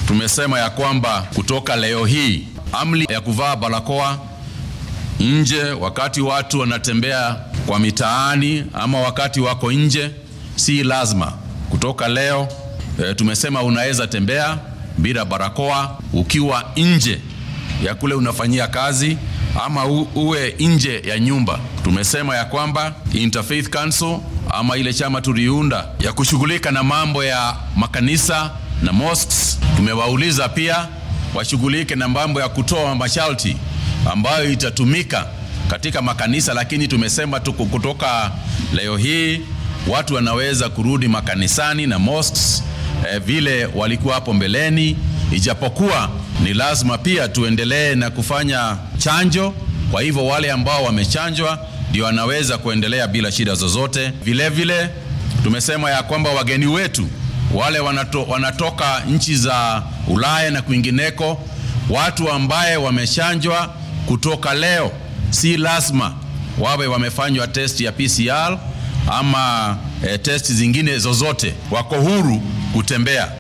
tumesema ya kwamba kutoka leo hii amri ya kuvaa barakoa nje wakati watu wanatembea kwa mitaani ama wakati wako nje si lazima. Kutoka leo e, tumesema unaweza tembea bila barakoa ukiwa nje ya kule unafanyia kazi ama u, uwe nje ya nyumba. Tumesema ya kwamba Interfaith Council ama ile chama tuliunda ya kushughulika na mambo ya makanisa na mosques, tumewauliza pia washughulike na mambo ya kutoa masharti ambayo itatumika katika makanisa, lakini tumesema tuku kutoka leo hii watu wanaweza kurudi makanisani na mosques eh, vile walikuwa hapo mbeleni, ijapokuwa ni lazima pia tuendelee na kufanya chanjo. Kwa hivyo wale ambao wamechanjwa ndio wanaweza kuendelea bila shida zozote. Vile vile tumesema ya kwamba wageni wetu wale wanato, wanatoka nchi za Ulaya na kwingineko, watu ambaye wamechanjwa kutoka leo si lazima wawe wamefanywa test ya PCR ama eh, test zingine zozote, wako huru kutembea.